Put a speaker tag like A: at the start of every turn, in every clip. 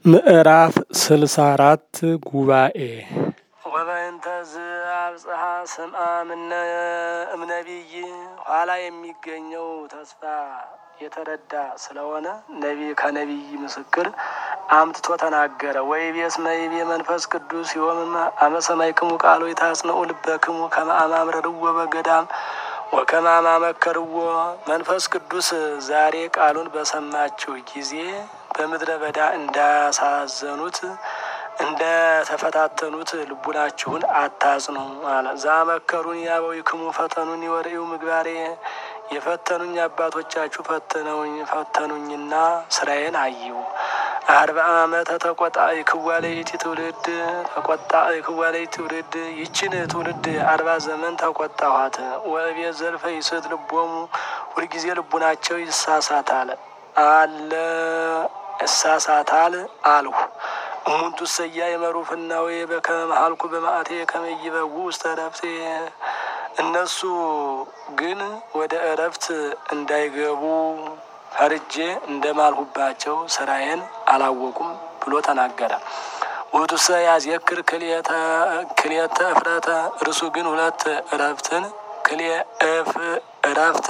A: ምዕራፍ ስልሳ አራት ጉባኤ
B: ወበእንተዝ አብጽሐ ስምዐ እምነ እምነቢይ ኋላ የሚገኘው ተስፋ የተረዳ ስለሆነ ነቢ ከነቢይ ምስክር አምጥቶ ተናገረ። ወይቤስ መይቤ መንፈስ ቅዱስ ሲሆም አመሰማይክሙ ቃሎ የታጽንዑ ልበክሙ ከመ አማምረርዎ በገዳም ወከመ አማመከርዎ። መንፈስ ቅዱስ ዛሬ ቃሉን በሰማችሁ ጊዜ በምድረ በዳ እንዳሳዘኑት እንደ ተፈታተኑት ልቡናችሁን አታጽኑ አለ። ዛመከሩን ያበዊክሙ ፈተኑን ወርእዩ ምግባሬ የፈተኑኝ አባቶቻችሁ ፈተነውኝ ፈተኑኝና ስራዬን አዩ። አርባ ዓመተ ተቆጣይ ክዋለይቲ ትውልድ ተቆጣይ ክዋለይቲ ትውልድ ይችን ትውልድ አርባ ዘመን ተቆጣኋት። ወእቤት ዘልፈ ይስት ልቦሙ ሁልጊዜ ልቡናቸው ይሳሳታል አለ እሳሳታል አልሁ። እሙንቱ ሰያ የመሩፍናዌ በከመ መሀልኩ በማዕቴ ከመይበው ውስተ ረፍቴ እነሱ ግን ወደ እረፍት እንዳይገቡ ፈርጄ እንደማልሁባቸው ስራዬን አላወቁም ብሎ ተናገረ። ውእቱሰ ያዝየክር ክልኤተ እፍረተ እርሱ ግን ሁለት እረፍትን ክልኤ እፍ እረፍተ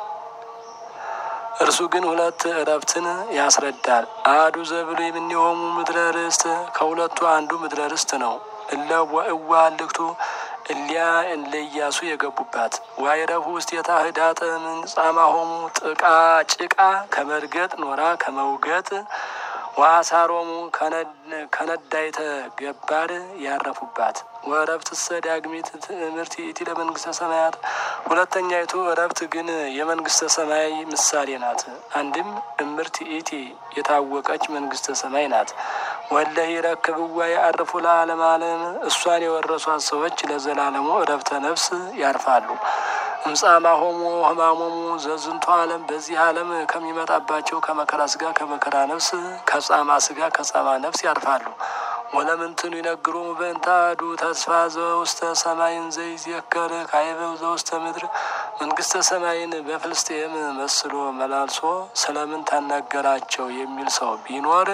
B: እርሱ ግን ሁለት እረፍትን ያስረዳል። አሐዱ ዘብሉ የምንሆሙ ምድረ ርስት ከሁለቱ አንዱ ምድረ ርስት ነው። እለ ወእዋ ልክቱ እሊያ እለ ኢያሱ የገቡባት ዋይረፉ ውስቴታ ህዳጠ ምንጻማሆሙ ጥቃ ጭቃ ከመርገጥ ኖራ ከመውገጥ ዋሳሮሙ ከነዳይተ ገባር ያረፉባት ወእረፍት ሰ ዳግሚት ትምህርት ይእቲ ለመንግስተ ሰማያት ሁለተኛይቱ እረፍት ግን የመንግስተ ሰማይ ምሳሌ ናት። አንድም እምርት ይእቲ የታወቀች መንግስተ ሰማይ ናት። ወለሂ ረክብዋ ያርፉ ለዓለም ዓለም እሷን የወረሷት ሰዎች ለዘላለሙ እረፍተ ነፍስ ያርፋሉ። እምጻማ ሆሞ ህማሞሙ ዘዝንቱ ዓለም በዚህ ዓለም ከሚመጣባቸው ከመከራ ስጋ ከመከራ ነፍስ ከጻማ ስጋ ከጻማ ነፍስ ያርፋሉ። ወለምንትኑ ይነግሮሙ በእንተ አሐዱ ተስፋ ዘውስተ ሰማይን ዘይዝየከር ካይበው ዘውስተ ምድር መንግስተ ሰማይን በፍልስጤም መስሎ መላልሶ ስለምን ታናገራቸው የሚል ሰው ቢኖር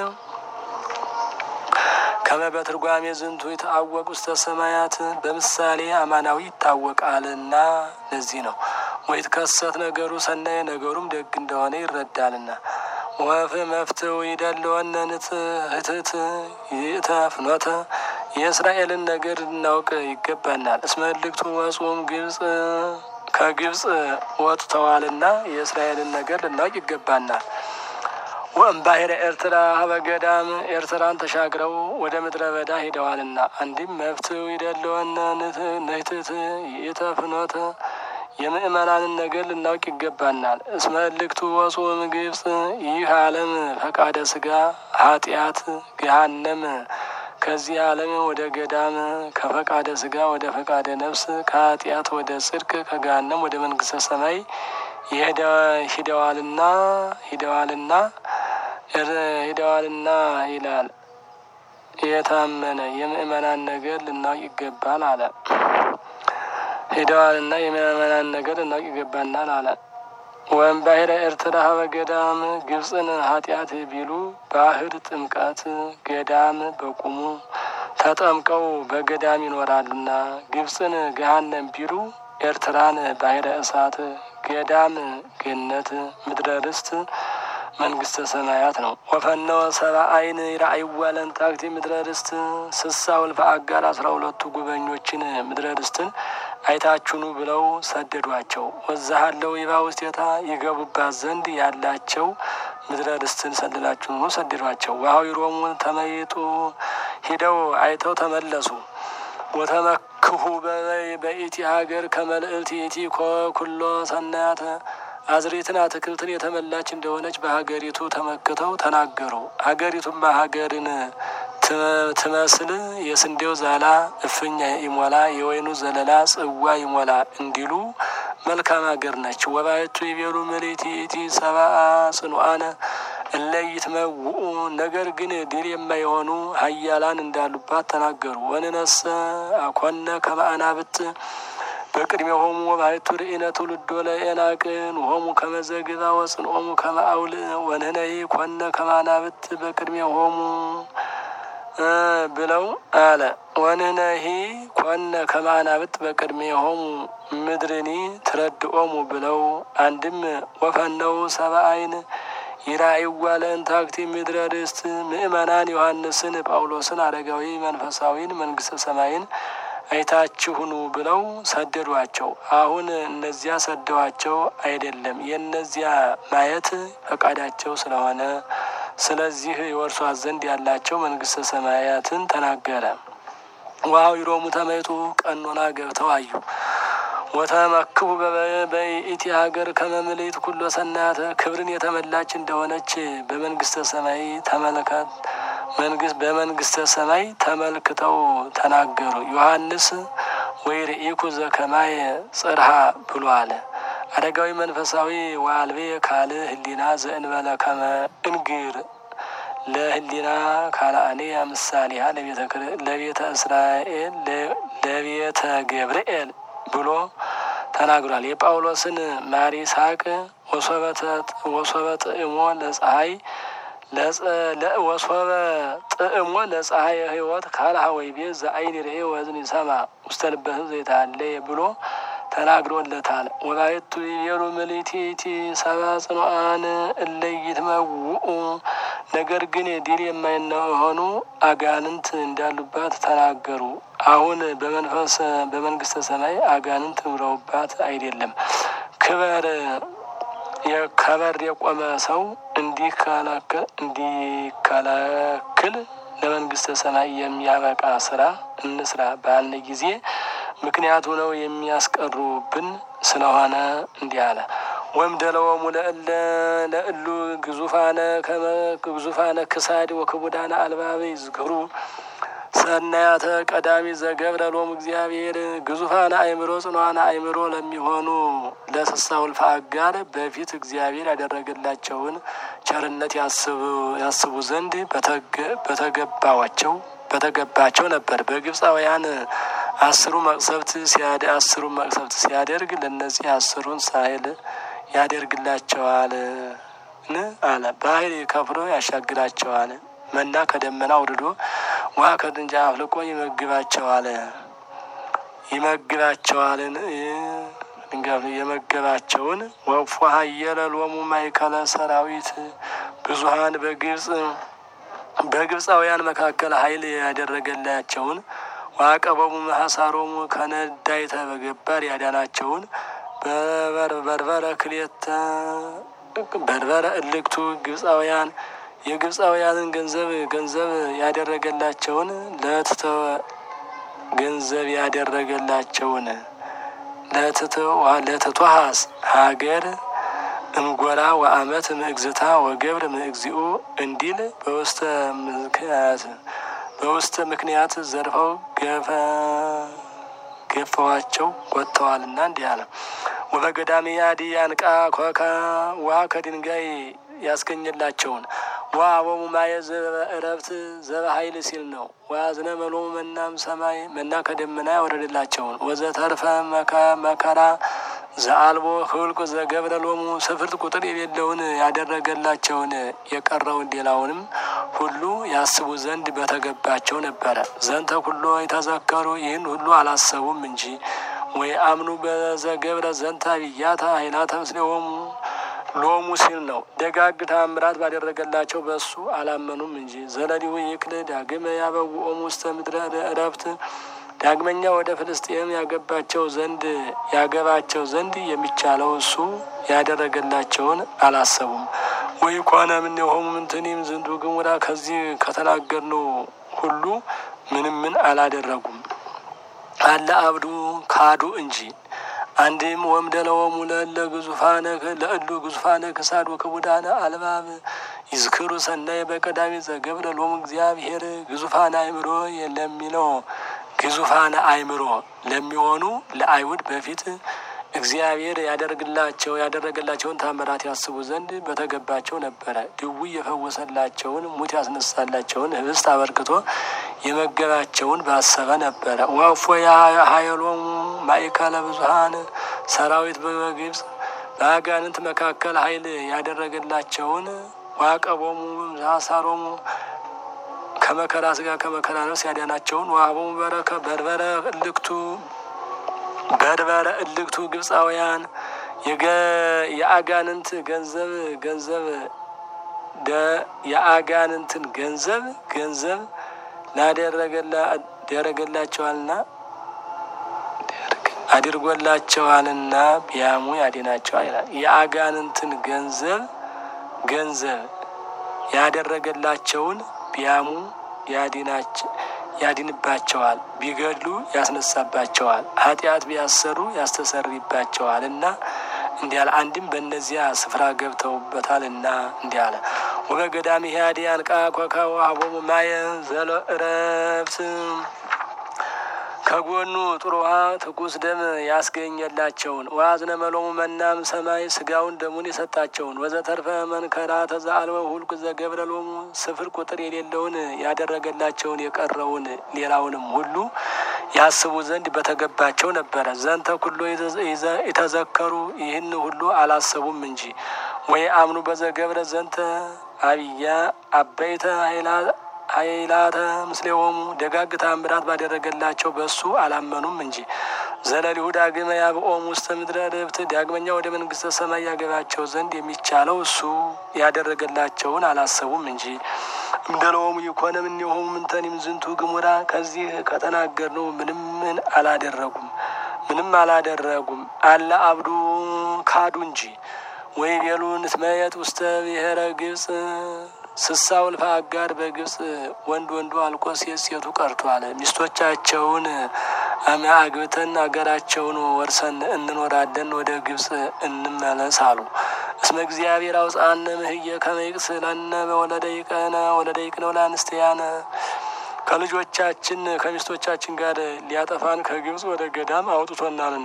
B: ከመ በትርጓሜ ዝንቱ የተአወቅ ውስተ ሰማያት በምሳሌ አማናዊ ይታወቃልና ለዚህ ነው። ወይትከሰት ነገሩ ሰናይ ነገሩም ደግ እንደሆነ ይረዳልና። ወፍ መፍትው ይደለወነ ንትህትት ይእተ ፍኖተ የእስራኤልን ነገር እናውቅ ይገባናል። እስመ እልክቱ ወጹም ግብጽ ከግብጽ ወጥተዋልና የእስራኤልን ነገር ልናውቅ ይገባናል። ወእምባሕረ ኤርትራ ሀበገዳም ኤርትራን ተሻግረው ወደ ምድረ በዳ ሄደዋልና። አንዲም መፍትው ይደለወነ ንትት ይእተ ፍኖተ የምእመናንን ነገር ልናውቅ ይገባናል። እስመ እልክቱ ወጹም ግብጽ ይህ ዓለም ፈቃደ ስጋ ኃጢአት ገሃነም ከዚህ ዓለም ወደ ገዳም ከፈቃደ ስጋ ወደ ፈቃደ ነፍስ ከኃጢአት ወደ ጽድቅ ከገሃነም ወደ መንግስተ ሰማይ ሂደዋልና ሂደዋልና ሂደዋልና ይላል። የታመነ የምእመናን ነገር ልናውቅ ይገባል አለ። ሂደዋልና የምእመናን ነገር ልናውቅ ይገባናል አለ። ወእምባሕረ ኤርትራ ሀበ ገዳም ግብፅን ኃጢአት ቢሉ ባህር ጥምቀት ገዳም በቁሙ ተጠምቀው በገዳም ይኖራሉና ግብፅን ገሃነም ቢሉ ኤርትራን ባሕረ እሳት ገዳም ገነት ምድረ ርስት መንግስተ ሰማያት ነው። ወፈነወ ሰብአ አይን ይራእይዋ ለእንታክቲ ምድረ ርስት ስሳ ወልፈ አጋር አስራ ሁለቱ ጉበኞችን ምድረ ርስትን አይታችሁኑ ብለው ሰደዷቸው። ወዛሃለው ይባ ውስቴታ ይገቡባት ዘንድ ያላቸው ምድረ ርስትን ሰልላችሁኑ ሰደዷቸው። ወኀዊሮሙ ተመይጡ ሂደው አይተው ተመለሱ። ወተመክሁ በኢቲ ሀገር ከመልእልት ኢቲ ኩሎ ሰናያተ አዝሬትን አትክልትን የተመላች እንደሆነች በሀገሪቱ ተመክተው ተናገሩ። ሀገሪቱማ ሀገርን ትመስል የስንዴው ዛላ እፍኝ ይሞላ የወይኑ ዘለላ ጽዋ ይሞላ እንዲሉ መልካም ሀገር ነች። ወባየቱ ይቤሉ ምልእቲ ኢቲ ሰብአ ጽኑዓነ እለ ይትመውኡ ነገር ግን ድል የማይሆኑ ኃያላን እንዳሉባት ተናገሩ። ወንነሰ አኮነ ከመ አናብት በቅድሜሆሙ ወባሕቱ ርኢነ ትውልዶ ለኤናቅን ሆሙ ከመዘግባ ወጽንኦሙ ከመአውል ወንህነይ ኮነ ከማናብት በቅድሜሆሙ ብለው አለ። ወንህነሂ ኮነ ከማናብት በቅድሜሆሙ ምድርኒ ትረድኦሙ ብለው አንድም ወፈነው ሰብአይን ይራእይዋ ለእንታክቲ ምድረ ርስት ምእመናን ዮሐንስን ጳውሎስን አረጋዊ መንፈሳዊን መንግስተ ሰማይን አይታችሁኑ ብለው ሰደዷቸው። አሁን እነዚያ ሰደዋቸው አይደለም የእነዚያ ማየት ፈቃዳቸው ስለሆነ ስለዚህ የወርሷት ዘንድ ያላቸው መንግስተ ሰማያትን ተናገረ። ዋው ይሮሙ ተመይጡ ቀኖና ገብተው አዩ። ወተመክቡ በኢቲ ሀገር ከመምልእት ኩሎ ሰናያተ ክብርን የተመላች እንደሆነች በመንግስተ ሰማይ ተመልከት መንግስት በመንግስተ ሰማይ ተመልክተው ተናገሩ። ዮሐንስ ወይ ርኢኩ ዘከማየ ጽርሃ ብሎ አለ። አረጋዊ መንፈሳዊ ዋልቤ ካል ህሊና ዘእንበለ ከመ እንግር ለህሊና ካልአኔ ምሳሌሃ ለቤተ እስራኤል ለቤተ ገብርኤል ብሎ ተናግሯል። የጳውሎስን ማር ይስሐቅ ወሶበ ጥዕሞ ለፀሐይ ወሶበ ጥዕሞ ለፀሐይ ህይወት ካልሃ ወይ ቤት ዘአይን ርኤ ወዝን ይሰማ ውስተ ልበ ህዝብ ዘይታለየ ብሎ ተናግሮለታል። ወባይቱ የሩ ምልቲቲ ሰባ ጽኑዓን እለይት መውኡ ነገር ግን ድል የማይሆኑ አጋንንት እንዳሉባት ተናገሩ። አሁን በመንፈስ በመንግስተ ሰማይ አጋንንት ኑረውባት አይደለም። ክበር የከበር የቆመ ሰው እንዲከለክል ለመንግስተ ሰማይ የሚያበቃ ስራ እንስራ ባልን ጊዜ ምክንያቱ ነው የሚያስቀሩብን ስለሆነ እንዲህ አለ። ወምደለወሙ ለእለ ለእሉ ግዙፋነ ግዙፋነ ክሳድ ወክቡዳነ አልባበ ይዝክሩ ሰናያተ ቀዳሚ ዘገብረ ሎሙ እግዚአብሔር ግዙፋነ አእምሮ ጽኗነ አእምሮ ለሚሆኑ ለስሳ ውልፈ አጋር በፊት እግዚአብሔር ያደረገላቸውን ቸርነት ያስቡ ዘንድ በተገባዋቸው በተገባቸው ነበር። በግብፃውያን አስሩ መቅሰፍት ሲያደ አስሩ መቅሰፍት ሲያደርግ ለእነዚህ አስሩን ሳይል ያደርግላቸዋል አለ። በኃይል ከፍሎ ያሻግራቸዋል። መና ከደመና አውርዶ ውሃ ከጥንጃ አፍልቆ ይመግባቸዋል ይመግባቸዋልን የመገባቸውን ወፎ ሀየለ ሎሙ ማእከለ ሰራዊት ብዙሀን በግብፅ በግብፃውያን መካከል ኃይል ያደረገላቸውን ዋቀበሙ መሐሳሮሙ ከነዳይተ በገባር ያዳናቸውን በበርበረ ክሌተ በርበረ እልክቱ ግብፃውያን የግብፃውያንን ገንዘብ ገንዘብ ያደረገላቸውን ለትተ ገንዘብ ያደረገላቸውን ለትቷሃስ ሀገር እንጎራ ወአመት ምእግዝታ ወገብር ምእግዚኡ እንዲል በውስተ ምክንያት በውስተ ምክንያት ዘርፈው ገፈዋቸው ወጥተዋልና እንዲህ አለ። ወበገዳሜ ያዲ ያንቃ ኮካ ውሃ ከድንጋይ ያስገኘላቸውን ወአቦሙ ማየ ዘበእረፍት ዘበኃይል ሲል ነው። ወአዝነ መሎሙ መናም ሰማይ መና ከደመና ያወረደላቸውን ወዘተርፈ መከራ ዘአልቦ ህልቁ ዘገብረ ሎሙ ስፍርት ቁጥር የሌለውን ያደረገላቸውን የቀረውን ሌላውንም ሁሉ ያስቡ ዘንድ በተገባቸው ነበረ። ዘንተ ኩሎ የተዘከሩ ይህን ሁሉ አላሰቡም እንጂ ወይ አምኑ በዘገብረ ዘንተ ብያታ ኃይላተ ምስሌሆሙ ሎሙ ሲል ነው። ደጋግ ታምራት ባደረገላቸው በሱ አላመኑም እንጂ ዘለሊሁ ይክል ዳግመ ያበውኦሙ ውስተ ምድረ እረፍት ዳግመኛ ወደ ፍልስጤም ያገባቸው ዘንድ ያገባቸው ዘንድ የሚቻለው እሱ ያደረገላቸውን አላሰቡም። ወይ ኮነ ምን የሆሙ ምንትኒም ዝንቱ ግሙራ ከዚህ ከተናገርነው ሁሉ ምንም ምን አላደረጉም አለ አብዱ ካዱ እንጂ አንድም ወምደለወሙ ለእለ ግዙፋነ ለእሉ ግዙፋነ ክሳድ ወክቡዳነ አልባብ ይዝክሩ ሰናይ በቀዳሚ ዘገብረ ሎሙ እግዚአብሔር ግዙፋነ አእምሮ ለሚለው ግዙፋነ አእምሮ ለሚሆኑ ለአይሁድ በፊት እግዚአብሔር ያደርግላቸው ያደረገላቸውን ታምራት ያስቡ ዘንድ በተገባቸው ነበረ። ድውይ የፈወሰላቸውን፣ ሙት ያስነሳላቸውን፣ ህብስት አበርክቶ የመገባቸውን ባሰበ ነበረ። ወፎ ሀየሎሙ ማእከለ ብዙኃን ሰራዊት በግብፅ በአጋንንት መካከል ኃይል ያደረገላቸውን ዋቀቦሙ ዛሳሮሙ ከመከራ ስጋ ከመከራ ነፍስ ያዳናቸውን ዋሃቦሙ በረከ በርበረ እልክቱ በርበረ እልክቱ ግብፃውያን የአጋንንት ገንዘብ ገንዘብ የአጋንንትን ገንዘብ ገንዘብ ላደረገላቸዋልና አድርጎላቸዋልና ቢያሙ ያድናቸዋል ይላል። የአጋንንትን ገንዘብ ገንዘብ ያደረገላቸውን ቢያሙ ያድንባቸዋል፣ ቢገድሉ ያስነሳባቸዋል፣ ኃጢአት ቢያሰሩ ያስተሰርይባቸዋል እና እንዲህ አለ። አንድም በእነዚያ ስፍራ ገብተውበታል እና እንዲህ አለ። ወበገዳም ሂያዲ አንቃ ኮካ ወሀቦሙ ማየ ዘለ እረፍት ከጎኑ ጥሩ ውሃ ትኩስ ደም ያስገኘላቸውን ወአዝነ መሎሙ መናም ሰማይ ስጋውን ደሙን የሰጣቸውን ወዘተርፈ መንከራ ተዛአልወ ሁልቁ ዘገብረ ሎሙ ስፍር ቁጥር የሌለውን ያደረገላቸውን የቀረውን ሌላውንም ሁሉ ያስቡ ዘንድ በተገባቸው ነበረ። ዘንተ ኩሎ የተዘከሩ ይህን ሁሉ አላሰቡም እንጂ ወይ አምኑ በዘገብረ ዘንተ አብያ አበይተ ኃይላተ ምስሌሆሙ ደጋግ ታምራት ባደረገላቸው በሱ አላመኑም እንጂ ዘለሊሁ ዳግመ ያብኦሙ ውስተ ምድረ ርብት ዳግመኛ ወደ መንግስተ ሰማይ ያገባቸው ዘንድ የሚቻለው እሱ ያደረገላቸውን አላሰቡም እንጂ እምደለሆሙ ይኮነ እምኔሆሙ ምንተኒም ዝንቱ ግሙራ ከዚህ ከተናገርነው ምንም ምን አላደረጉም ምንም አላደረጉም አለ አብዱ ካዱ እንጂ ወይ ቤሉ ንትመየጥ ውስተ ብሔረ ግብፅ ስሳው ልፋ አጋር በግብፅ ወንድ ወንዱ አልቆ ሴት ሴቱ ቀርቷል። ሚስቶቻቸውን አግብተን አገራቸውን ወርሰን እንኖራለን፣ ወደ ግብፅ እንመለስ አሉ። እስመ እግዚአብሔር አውፃነ ምህየ ከመ ይቅትለነ በወለደ ይቀነ ወለደ ይቅነ ወለአንስትያነ ከልጆቻችን ከሚስቶቻችን ጋር ሊያጠፋን ከግብፅ ወደ ገዳም አውጥቶናልና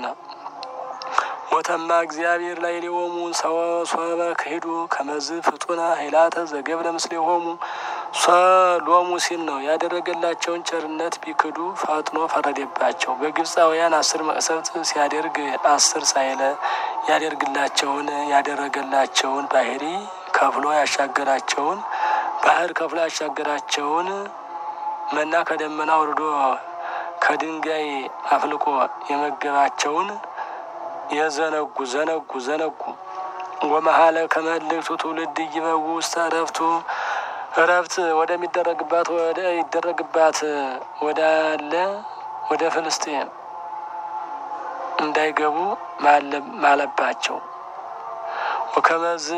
B: ወተማ እግዚአብሔር ላይ ሊሆሙ ሰወ ክሂዱ ከመዝ ፍጡነ ኃይላተ ዘገብረ ምስሌሆሙ ሎሙ ሲል ነው። ያደረገላቸውን ቸርነት ቢክዱ ፈጥኖ ፈረደባቸው። በግብፃውያን አስር መቅሰፍት ሲያደርግ አስር ሳይለ ያደርግላቸውን ያደረገላቸውን ባህሪ ከፍሎ ያሻገራቸውን ባህር ከፍሎ ያሻገራቸውን መና ከደመና ወርዶ ከድንጋይ አፍልቆ የመገባቸውን የዘነጉ ዘነጉ ዘነጉ ወመሀለ ከመልእክቱ ትውልድ ይበው ውስተ እረፍቱ እረፍት ወደሚደረግባት ወደ ይደረግባት ወዳለ ወደ ፍልስጤም እንዳይገቡ ማለባቸው ወከመዝ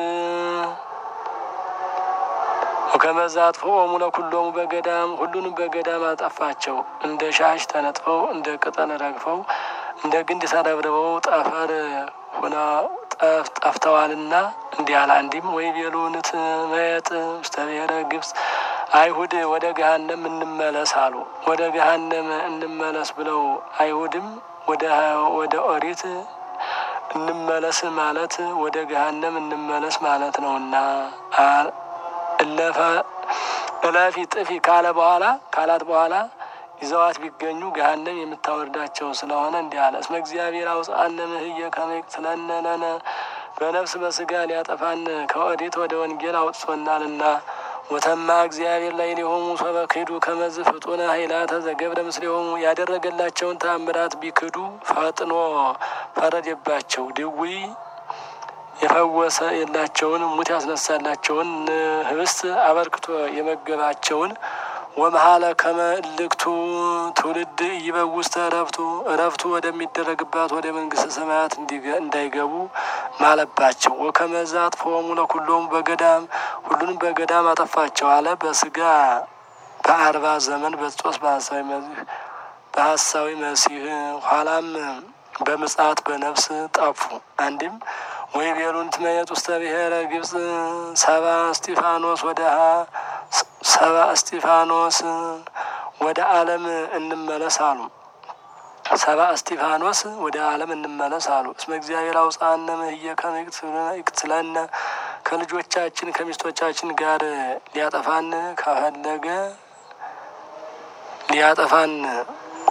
B: ወከመዛ አጥፍኦሙ ለኩሎሙ በገዳም ሁሉንም በገዳም አጠፋቸው። እንደ ሻሽ ተነጥፈው እንደ ቅጠል ረግፈው እንደ ግንድ ተረብርበው ጠፈር ሆነ ጠፍተዋልና እንዲህ አለ። አንዲም ወይ ቤሉንት መየጥ ውስተ ብሔረ ግብፅ አይሁድ ወደ ገሃነም እንመለስ አሉ። ወደ ገሃነም እንመለስ ብለው አይሁድም ወደ ኦሪት እንመለስ ማለት ወደ ገሃነም እንመለስ ማለት ነውና እለፈ እለፊ ጥፊ ካለ በኋላ ካላት በኋላ ይዘዋት ቢገኙ ገሃነም የምታወርዳቸው ስለሆነ እንዲህ አለ። እስመ እግዚአብሔር አውፅአነ እምህየ ከመ ይቅትለነ ለነ በነፍስ በስጋ ሊያጠፋን ከኦሪት ወደ ወንጌል አውጥቶናልና። ወተማ እግዚአብሔር ላይ ሊሆሙ ሰበ ክዱ ከመዝ ፍጡነ ኃይላተ ዘገብረ ምስሌሆሙ ያደረገላቸውን ተአምራት ቢክዱ ፈጥኖ ፈረደባቸው። ድዊ የፈወሰ የላቸውን ሙት ያስነሳላቸውን ህብስት አበርክቶ የመገባቸውን ወመሀለ ከመ እልክቱ ትውልድ ይበውስተ እረፍቱ እረፍቱ ወደሚደረግባት ወደ መንግስተ ሰማያት እንዳይገቡ ማለባቸው። ወከመዛ አጥፎሙ ለኩሎሙ በገዳም ሁሉንም በገዳም አጠፋቸው አለ። በስጋ በአርባ ዘመን በስጦስ በሀሳዊ መሲህ በሀሳዊ መሲህ ኋላም በምጽአት በነፍስ ጠፉ። አንድም ወይ ቤሉን ትመየጥ ውስተ ብሔረ ግብፅ ሰባ እስጢፋኖስ ወደ ሰባ እስጢፋኖስ ወደ ዓለም እንመለስ አሉ። ሰባ እስጢፋኖስ ወደ ዓለም እንመለስ አሉ። እስመ እግዚአብሔር አውፅአነ እምህየ ከመ ይቅትለነ ከልጆቻችን ከሚስቶቻችን ጋር ሊያጠፋን ከፈለገ ሊያጠፋን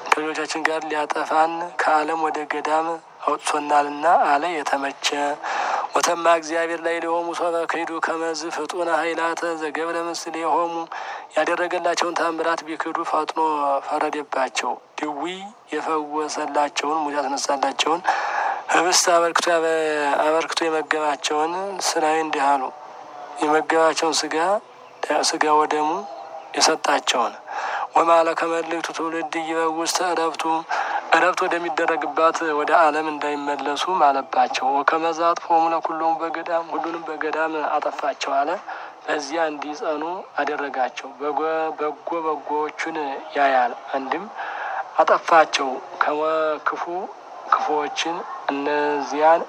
B: ከልጆቻችን ጋር ሊያጠፋን ከዓለም ወደ ገዳም አውጥቶናልና አለ የተመቸ ወተማ እግዚአብሔር ላይ ሊሆሙ ሶበ ክሂዱ ከመዝ ፍጡነ ኃይላተ ዘገብረ ምስል የሆሙ ያደረገላቸውን ታምራት ቢክዱ ፈጥኖ ፈረደባቸው። ድዊ የፈወሰላቸውን ሙት ያስነሳላቸውን ህብስት አበርክቶ አበርክቶ የመገባቸውን ስራዊ እንዲህ አሉ። የመገባቸውን ስጋ ስጋ ወደሙ የሰጣቸውን ወማለ ከመልእክቱ ትውልድ ይበውስተ እረፍቱ እረፍት ወደሚደረግባት ወደ ዓለም እንዳይመለሱ ማለባቸው። ወከመዛ አጥፎሙ ለኩሎሙ በገዳም ሁሉንም በገዳም አጠፋቸው አለ። በዚያ እንዲጸኑ አደረጋቸው። በጎ በጎዎቹን ያያል። አንድም አጠፋቸው ከክፉ ክፉዎችን እነዚያን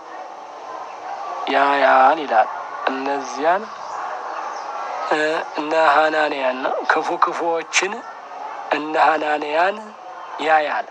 B: ያያል ይላል። እነዚያን እነ ሀናንያን ነው። ክፉ ክፉዎችን እነ ሀናንያን ያያል።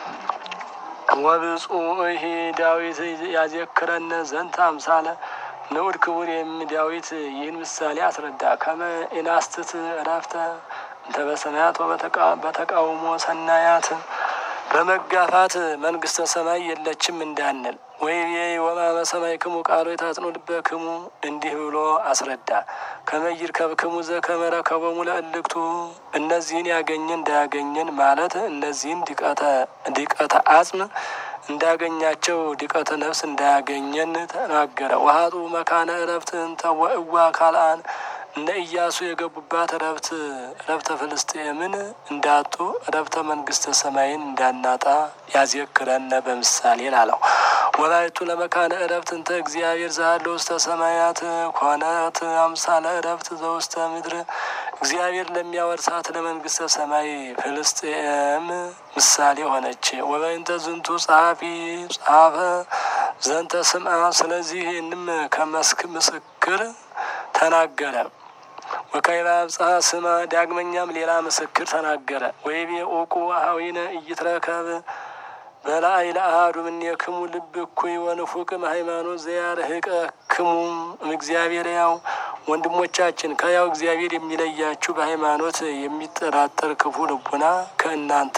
B: ወብፁዕ ዳዊት ያዘክረነ ዘንተ አምሳለ ንዑድ ክቡር የሚ ዳዊት ይህን ምሳሌ አስረዳ። ከመ ኢናስትት እረፍተ እንተ በሰማያት በተቃውሞ ሰናያት በመጋፋት መንግስተ ሰማይ የለችም እንዳንል ወይ ወማመ ሰማይ ክሙ ቃሎ የታጽኖ ልበ ክሙ እንዲህ ብሎ አስረዳ። ከመይር ከብክሙ ዘከመረ ከቦሙ ለእልክቱ እነዚህን ያገኘን እንዳያገኘን ማለት እነዚህን ዲቀተ አጽም እንዳያገኛቸው ዲቀተ ነፍስ እንዳያገኘን ተናገረ። ውሀጡ መካነ እረፍት እንተ ወእዋ ካልአን እነ ኢያሱ የገቡባት ረብት ረብተ ፍልስጤምን እንዳጡ ረብተ መንግስተ ሰማይን እንዳናጣ ያዘክረነ በምሳሌ ላለው ወላይቱ ለመካነ እረፍት እንተ እግዚአብሔር ዛለ ውስተ ሰማያት ኮነት አምሳለ እረፍት ዘውስተ ምድር እግዚአብሔር ለሚያወርሳት ለመንግስተ ሰማይ ፍልስጤም ምሳሌ ሆነች። ወበይንተ ዝንቱ ጸሐፊ ጻፈ ዘንተ ስምዐ ስለዚህንም ከመስክ ምስክር ተናገረ። ወካይባ አብጽሐ ስማ ዳግመኛም ሌላ ምስክር ተናገረ። ወይቤ ኦቁ አኀዊነ ኢይትረከብ በላዕይ ለአሐዱ እምኔክሙ ልብ እኩይ ወንፉቅም ሃይማኖት ዘያርህቀ ክሙ እግዚአብሔር ያው ወንድሞቻችን ከያው እግዚአብሔር የሚለያችሁ በሃይማኖት የሚጠራጠር ክፉ ልቡና ከእናንተ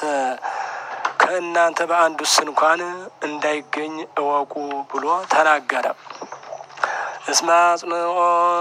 B: ከእናንተ በአንዱስ እንኳን እንዳይገኝ እወቁ ብሎ ተናገረ። እስመ አጽንኦ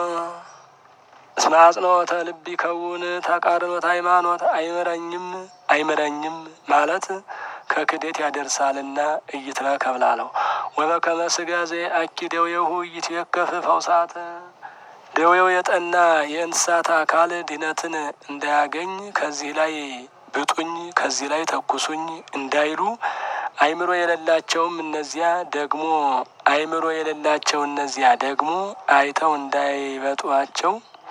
B: እስመ አጽንኦተ ልብ ይከውን ተቃርኖት ሃይማኖት አይምረኝም አይምረኝም ማለት ከክደት ያደርሳልና እይትረከብ ላለው ወበከመ ሥጋ ዘየአኪ ደዌሁ ኢይትዌከፍ ፈውሳተ ደዌው የጠና የእንስሳት አካል ድነትን እንዳያገኝ ከዚህ ላይ ብጡኝ ከዚህ ላይ ተኩሱኝ እንዳይሉ አይምሮ የሌላቸውም እነዚያ ደግሞ አይምሮ የሌላቸው እነዚያ ደግሞ አይተው እንዳይበጧቸው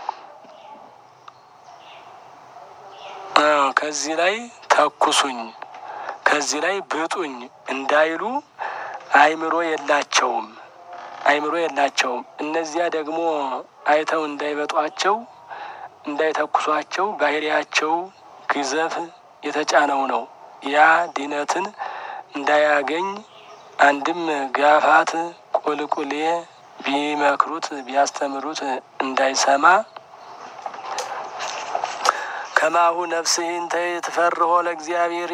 B: ከዚህ ላይ ተኩሱኝ ከዚህ ላይ ብጡኝ እንዳይሉ አይምሮ የላቸውም አይምሮ የላቸውም። እነዚያ ደግሞ አይተው እንዳይበጧቸው እንዳይተኩሷቸው ባህሪያቸው ግዘፍ የተጫነው ነው። ያ ድነትን እንዳያገኝ አንድም ጋፋት ቁልቁሌ ቢመክሩት ቢያስተምሩት እንዳይሰማ ከማሁ ነፍስህን ተትፈርሆ ለእግዚአብሔር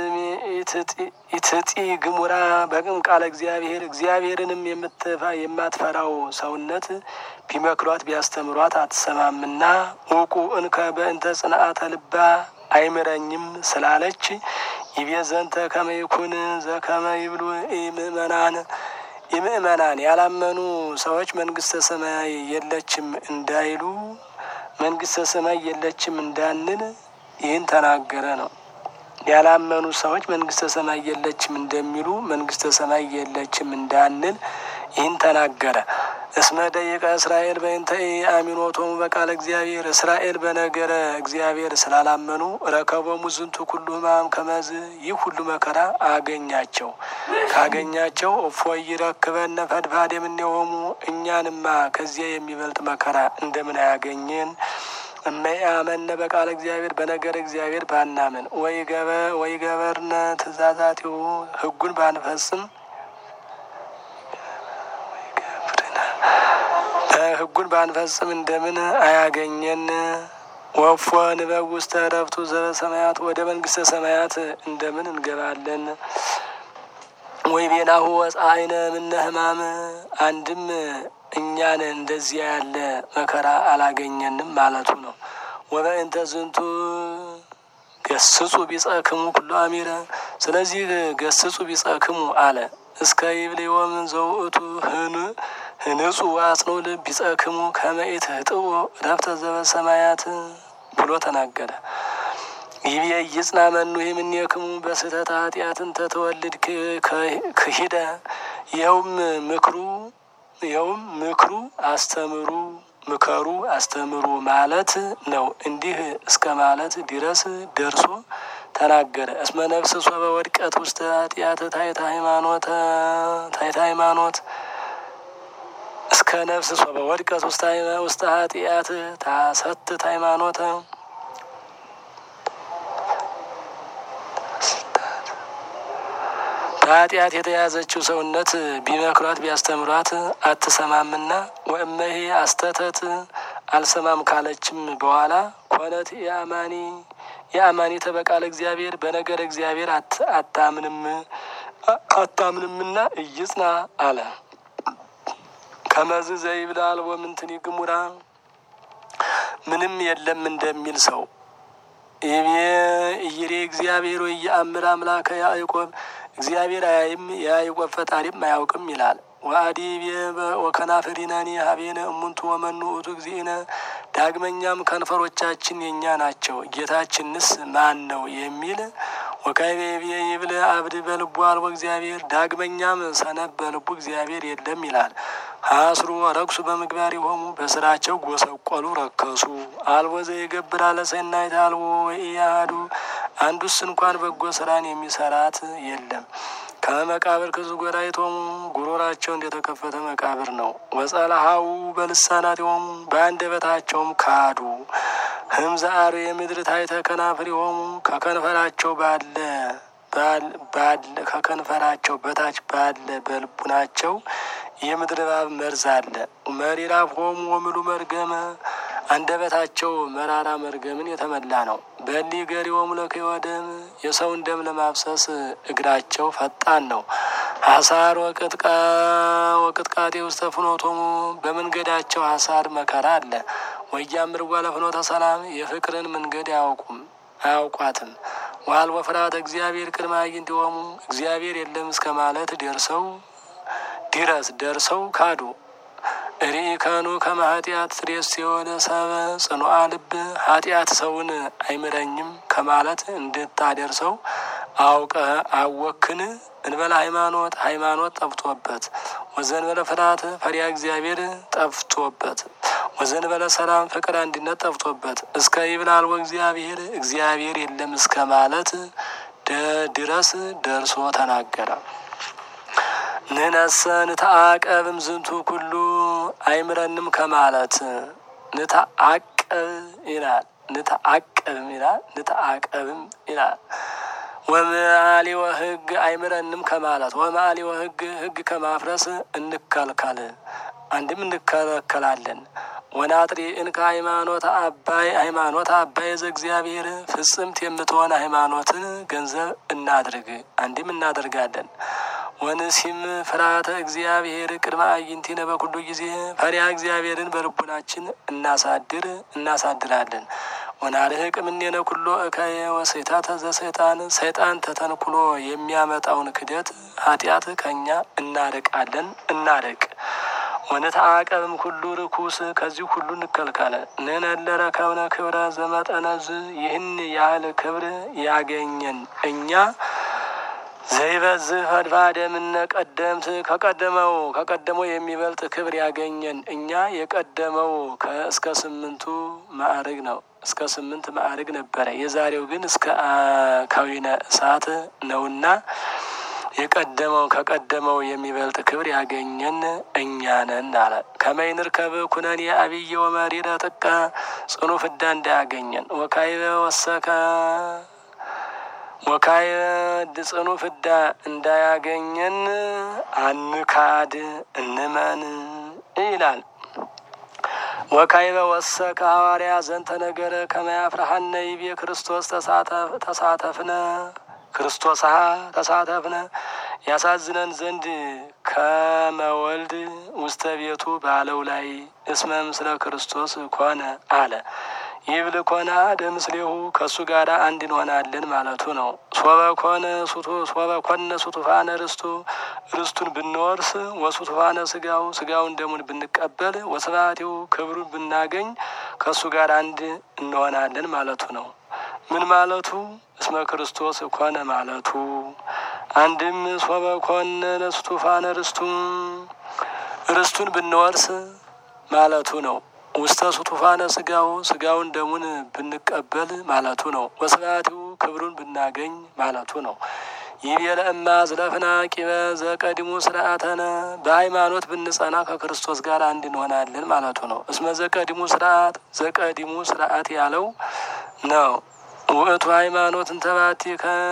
B: ኢትጢ ግሙራ በቅም ቃለ እግዚአብሔር እግዚአብሔርንም የማትፈራው ሰውነት ቢመክሯት ቢያስተምሯት አትሰማምና ውቁ እንከ በእንተ ጽንአተ ልባ አይምረኝም ስላለች ይቤ ዘንተ ከመይኩን ዘከመ ይብሉ ምእመናን የምእመናን ያላመኑ ሰዎች መንግስተ ሰማይ የለችም እንዳይሉ መንግስተ ሰማይ የለችም እንዳንል ይህን ተናገረ ነው። ያላመኑ ሰዎች መንግስተ ሰማይ የለችም እንደሚሉ መንግስተ ሰማይ የለችም እንዳንል ይህን ተናገረ። እስመ ደቂቀ እስራኤል በእንተ አሚኖቶሙ በቃለ እግዚአብሔር እስራኤል በነገረ እግዚአብሔር ስላላመኑ ረከቦሙ ዝንቱ ኩሉ ሕማም ከመዝ ይህ ሁሉ መከራ አገኛቸው። ካገኛቸው እፎ ይረክበነ ፈድፋድ የምንሆሙ እኛንማ ከዚያ የሚበልጥ መከራ እንደምን አያገኘን? እመያመነ በቃለ እግዚአብሔር በነገር እግዚአብሔር ባናምን ወይ ገበ ወይ ገበርነ ትእዛዛቲሁ ሕጉን ባንፈጽም ሕጉን ባንፈጽም እንደምን አያገኘን? ወፎ ንበብ ውስተ ዕረፍቱ ዘበሰማያት ወደ መንግስተ ሰማያት እንደምን እንገባለን? ወይ ቤናሁ ወፀአይነ ምነ ሕማም አንድም እኛን እንደዚያ ያለ መከራ አላገኘንም ማለቱ ነው። ወበእንተ ዝንቱ ገስጹ ቢጸክሙ ኩሎ አሚረ ስለዚህ ገስጹ ቢጸክሙ አለ እስከ ይብልዮም ዘውእቱ ህን ህንጹ አጽኖ ልብ ቢጸክሙ ከመኢት ህጥዎ ረፍተ ዘበሰማያት ብሎ ተናገረ። ይቤ ይጽና መኑ የምኔክሙ በስህተት ኃጢአትን ተተወልድ ክሂደ ይኸውም ምክሩ ይኸውም ምክሩ አስተምሩ ምከሩ አስተምሩ ማለት ነው። እንዲህ እስከ ማለት ድረስ ደርሶ ተናገረ። እስመ ነፍስ ሶበ ወድቀት ውስተ ኃጢአት ታይታ ሃይማኖት ታይታ ሃይማኖት እስከ ነፍስ ሶበ ወድቀት ውስተ ኃጢአት ታሰትት ሃይማኖተ በኃጢአት የተያዘችው ሰውነት ቢመክሯት ቢያስተምሯት አትሰማምና ወእመሄ አስተተት አልሰማም ካለችም በኋላ ኮነት የአማኒ የአማኒ ተበቃለ እግዚአብሔር በነገር እግዚአብሔር አታምንም አታምንምና እይጽና አለ። ከመዝ ዘይብል አልቦ ምንትን ግሙራ ምንም የለም እንደሚል ሰው ይቤ እይሬ እግዚአብሔር ወይ የአምር አምላከ ያዕቆብ እግዚአብሔር አያይም የያዕቆብ ፈጣሪም አያውቅም ይላል። ወአዲቤ ወከናፍሪናኒ ሀቤነ እሙንቱ ወመኑ ውእቱ እግዚእነ ዳግመኛም ከንፈሮቻችን የእኛ ናቸው ጌታችንስ ማን ነው የሚል ወካይቤ ይብል አብድ በልቡ አልቦ እግዚአብሔር ዳግመኛም ሰነፍ በልቡ እግዚአብሔር የለም ይላል። ሀስሩ ወረክሱ በምግባር የሆሙ በስራቸው ጎሰቆሉ ረከሱ። አልቦ ዘይገብር አለ ሰናይት አልቦ ወኢያሃዱ አንዱስ እንኳን በጎ ስራን የሚሰራት የለም። ከመቃብር ክዙ ጎራይቶሙ ጉሮራቸው እንደተከፈተ መቃብር ነው። ወጸላሃው በልሳናት የሆሙ በአንደበታቸውም ካዱ። ህምዘ አር የምድር ታይተ ከናፍር የሆሙ ከከንፈራቸው ባለ ባለ ከከንፈራቸው በታች ባለ በልቡናቸው የምድር እባብ መርዝ አለ። መሪራ ሆሙ ወምሉ መርገመ አንደበታቸው መራራ መርገምን የተመላ ነው። በሊ ገሪሆሙ ለክዮ ደም የሰውን ደም ለማፍሰስ እግራቸው ፈጣን ነው። ሀሳር ወቅጥቃ ወቅጥቃጤ ውስተ ፍኖቶሙ በመንገዳቸው ሀሳር መከራ አለ። ወያምር ጓለ ፍኖተ ሰላም የፍቅርን መንገድ አያውቁም አያውቋትም። ዋል ወፍርሃተ እግዚአብሔር ቅድመ አዕይንቲሆሙ እግዚአብሔር የለም እስከ ማለት ደርሰው ድረስ ደርሰው ካዱ። ሪኢከኑ ከመ ኃጢአት ትሬስ የሆነ ሰበ ጽኑዓ ልብ ኃጢአት ሰውን አይምረኝም ከማለት እንድታደርሰው አውቀ አወክን እንበለ ሃይማኖት ሃይማኖት ጠፍቶበት ወዘንበለ ፍርሃት ፈሪያ እግዚአብሔር ጠፍቶበት ወዘንበለ ሰላም ፍቅር አንድነት ጠፍቶበት እስከ ይብላል ወእግዚአብሔር እግዚአብሔር የለም እስከ ማለት ድረስ ደርሶ ተናገረ። ንነሰ ንተአቀብም ዝንቱ ኩሉ አይምረንም ከማለት ንተአቀብ ይላል። ንተአቀብም ይላል። ንተአቀብም ይላል። ወመአሊወ ሕግ አይምረንም ከማለት ወመአሊወ ሕግ ሕግ ከማፍረስ እንከልከል አንድም እንከለከላለን። ወናጥሪ እንከ ሃይማኖት አባይ ሃይማኖት አባይ ዘእግዚአብሔር ፍጽምት የምትሆን ሃይማኖትን ገንዘብ እናድርግ አንድም እናደርጋለን። ወንሲም ፍርሃተ እግዚአብሔር ቅድመ አዕይንቲነ በኩሉ ጊዜ ፈሪሃ እግዚአብሔርን በልቡናችን እናሳድር እናሳድራለን። ወናርህቅ እምኔነ ኩሎ እከየ ወሰይታተ ዘሰይጣን ሰይጣን ተተንኩሎ የሚያመጣውን ክደት ኃጢአት ከእኛ እናርቃለን እናርቅ። ወነተአቀብም ኩሉ ርኩስ ከዚህ ሁሉ እንከልከለ ንነለረ ከብነ ክብረ ዘመጠነዝ ይህን ያህል ክብር ያገኘን እኛ ዘይበዝህ ፈድፋደ ምነ ቀደምት ከቀደመው ከቀደመው የሚበልጥ ክብር ያገኘን እኛ የቀደመው እስከ ስምንቱ ማዕርግ ነው። እስከ ስምንት ማዕርግ ነበረ። የዛሬው ግን እስከ ከዊነ እሳት ነውና የቀደመው ከቀደመው የሚበልጥ ክብር ያገኘን እኛ ነን አለ። ከመይንር ከብ ኩነኔ አብየ ወመሪረ ጥቀ ጽኑ ፍዳ እንዳያገኘን ወካይበ ወሰከ ወካየ ጽኑ ፍዳ እንዳያገኘን አንካድ እንመን ይላል። ወካይበ ወሰከ ሐዋርያ ዘንተ ነገረ ከመያፍርሃነ ይቤ ክርስቶስ ተሳተፍነ ክርስቶስ ተሳተፍነ ያሳዝነን ዘንድ ከመወልድ ውስተ ቤቱ ባለው ላይ እስመ ምስለ ክርስቶስ ኮነ አለ። ይብል ኮነ አደ ምስሌሁ ከእሱ ጋር አንድ እንሆናለን ማለቱ ነው። ሶበ ኮነ ሶበ ኮነ ሱቱፋነ ርስቱ ርስቱን ብንወርስ ወሱቱፋነ ስጋው ስጋውን ደሙን ብንቀበል ወስብሐቲሁ ክብሩን ብናገኝ ከእሱ ጋር አንድ እንሆናለን ማለቱ ነው። ምን ማለቱ? እስመ ክርስቶስ ኮነ ማለቱ አንድም ሶበ ኮነ ለሱቱፋነ ርስቱ ርስቱን ብንወርስ ማለቱ ነው። ውስተ ሱቱፋነ ስጋው ስጋውን ደሙን ብንቀበል ማለቱ ነው። ወስብሐቲሁ ክብሩን ብናገኝ ማለቱ ነው። ይቤለ እማ ዝለፍና ቂበ ዘቀዲሙ ስርዓተነ በሃይማኖት ብንጸና ከክርስቶስ ጋር አንድ እንሆናለን ማለቱ ነው። እስመ ዘቀዲሙ ስርዓት ዘቀዲሙ ስርዓት ያለው ነው። ውእቱ ሃይማኖት እንተባቲ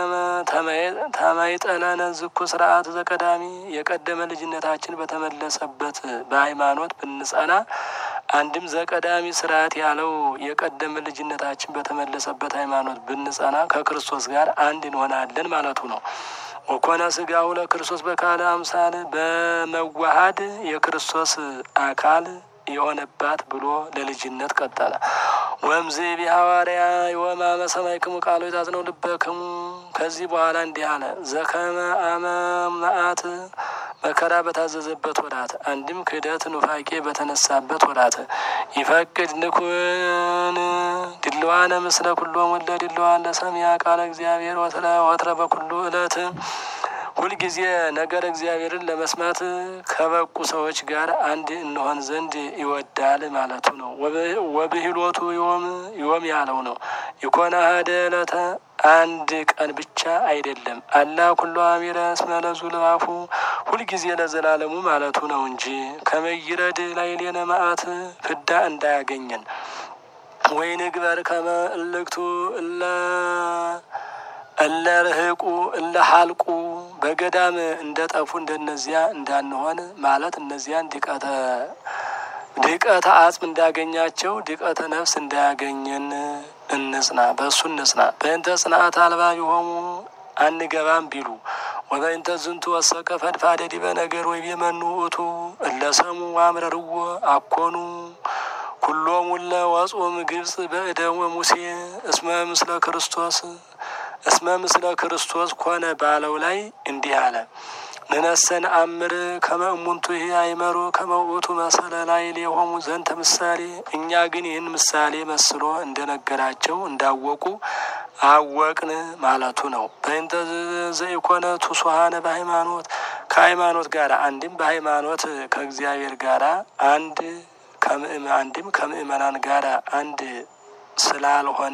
B: ተመይጠነነ ዝኩ ስርዓት ዘቀዳሚ የቀደመ ልጅነታችን በተመለሰበት በሃይማኖት ብንጸና አንድም ዘቀዳሚ ስርዓት ያለው የቀደመ ልጅነታችን በተመለሰበት ሃይማኖት ብንጸና ከክርስቶስ ጋር አንድ እንሆናለን ማለቱ ነው። ወኮነ ስጋሁ ለክርስቶስ በካለ አምሳል በመዋሃድ የክርስቶስ አካል የሆነባት ብሎ ለልጅነት ቀጠለ። ወምዝ ቢሐዋርያ የወማመ ሰማዕክሙ ቃሎ የታዝነው ልበክሙ ከዚህ በኋላ እንዲህ አለ። ዘከመ አመ መዓት መከራ በታዘዘበት ወራት አንድም ክህደት ኑፋቄ በተነሳበት ወራት ይፈቅድ ንኩን ድልዋነ ምስለ ኩሎም ወለ ድልዋን ለሰሚያ ቃለ እግዚአብሔር ወትረ በኩሉ እለት ሁልጊዜ ነገር እግዚአብሔርን ለመስማት ከበቁ ሰዎች ጋር አንድ እንሆን ዘንድ ይወዳል ማለቱ ነው። ወብሂሎቱ ዮም ዮም ያለው ነው። ይኮነ ሀደ ዕለተ አንድ ቀን ብቻ አይደለም። አላ ኩሎ አሚረ እስመ ለዙ ልባፉ ሁልጊዜ ለዘላለሙ ማለቱ ነው እንጂ ከመይረድ ላይ ሌነ መዓት ፍዳ እንዳያገኘን ወይ ንግበር ከመ እልክቱ እለ እለ ርህቁ እለ ሀልቁ በገዳም እንደ ጠፉ እንደነዚያ እንዳንሆን ማለት እነዚያን ድቀተ ድቀተ አጽም እንዳገኛቸው ድቀተ ነፍስ እንዳያገኘን እንጽና፣ በእሱ እንጽና። በእንተ ጽንዓት አልባ የሆሙ አንገባም ቢሉ ወበእንተ ዝንቱ ወሰቀ ፈድፋደ ዲበ ነገር ወይ የመኑ ውእቱ እለ ሰሙ አምረርዎ አኮኑ ኩሎሙ እለ ወጾም ግብጽ በእደወ ሙሴ እስመ ምስለ ክርስቶስ እስመ ምስለ ክርስቶስ ኮነ ባለው ላይ እንዲህ አለ። ንነሰን አምር ከመ እሙንቱ ይህ አይመሩ ከመ ውእቱ መሰለ ላይ ሌሆሙ ዘንተ ምሳሌ። እኛ ግን ይህን ምሳሌ መስሎ እንደነገራቸው እንዳወቁ አወቅን ማለቱ ነው። በእንተ ዘኢኮነ ቱሱሃነ በሃይማኖት ከሃይማኖት ጋር አንድም በሃይማኖት ከእግዚአብሔር ጋር አንድ አንድም ከምእመናን ጋር አንድ ስላልሆን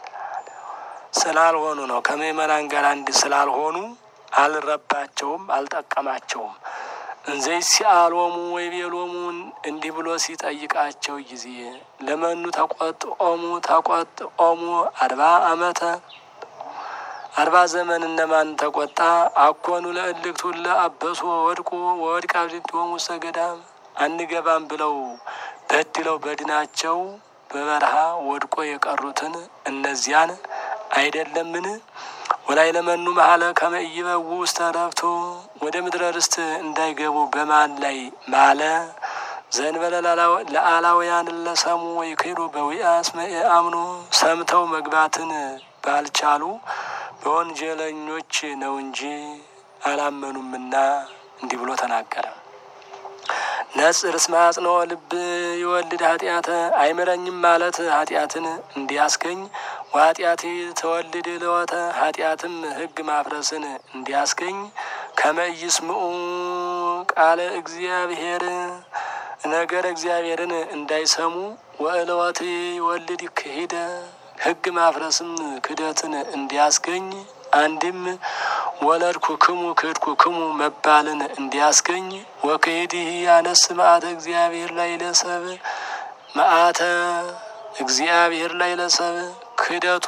B: ስላልሆኑ ነው። ከምእመናን ጋር አንድ ስላልሆኑ አልረባቸውም፣ አልጠቀማቸውም። እንዘይ ሲአሎሙ ወይ ቤሎሙ እንዲህ ብሎ ሲጠይቃቸው ጊዜ ለመኑ ተቆጥኦሙ ተቆጥኦሙ አርባ አመተ አርባ ዘመን እነማን ተቆጣ? አኮኑ ለእልክቱ ለአበሱ ወድቁ ወወድቅ አብድንቲሆሙ ውስተ ገዳም አንገባም ብለው በድለው በድናቸው በበረሃ ወድቆ የቀሩትን እነዚያን አይደለምን? ወላይ ለመኑ መሀለ ከመ ኢይበው ውስተ ዕረፍቱ ወደ ምድረ ርስት እንዳይገቡ በማን ላይ ማለ? ዘእንበለ ለአላውያን ለሰሙ ወይ ክዱ በዊአ እስመ አምኑ ሰምተው መግባትን ባልቻሉ በወንጀለኞች ነው እንጂ አላመኑምና እንዲህ ብሎ ተናገረ። ነጽር እስመ አጽንኦ ልብ ይወልድ ኃጢአተ አይምረኝም ማለት ኃጢአትን እንዲያስገኝ ወኃጢአት ተወልድ ለወተ ኃጢአትም ሕግ ማፍረስን እንዲያስገኝ ከመ ይስምዑ ቃለ እግዚአብሔር ነገር እግዚአብሔርን እንዳይሰሙ ወእለወት ይወልድ ክሂደ ሕግ ማፍረስም ክደትን እንዲያስገኝ አንድም ወለድኩ ክሙ ክድኩ ክሙ መባልን እንዲያስገኝ ወክሂድህ ያነስ መዓተ እግዚአብሔር ላይ ለሰብ መዓተ እግዚአብሔር ላይ ለሰብ ክህደቱ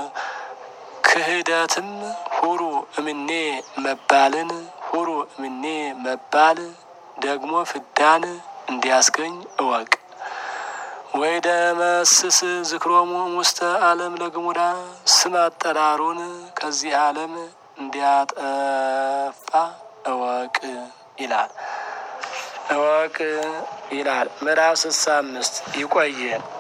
B: ክህደትም ሁሩ እምኔ መባልን ሁሩ እምኔ መባል ደግሞ ፍዳን እንዲያስገኝ እወቅ። ወይ ደመስስ ዝክሮሙ ውስተ ዓለም ለግሙዳ ስም አጠራሩን ከዚህ ዓለም እንዲያጠፋ እወቅ ይላል። እወቅ ይላል። ምዕራፍ ስልሳ አምስት ይቆየ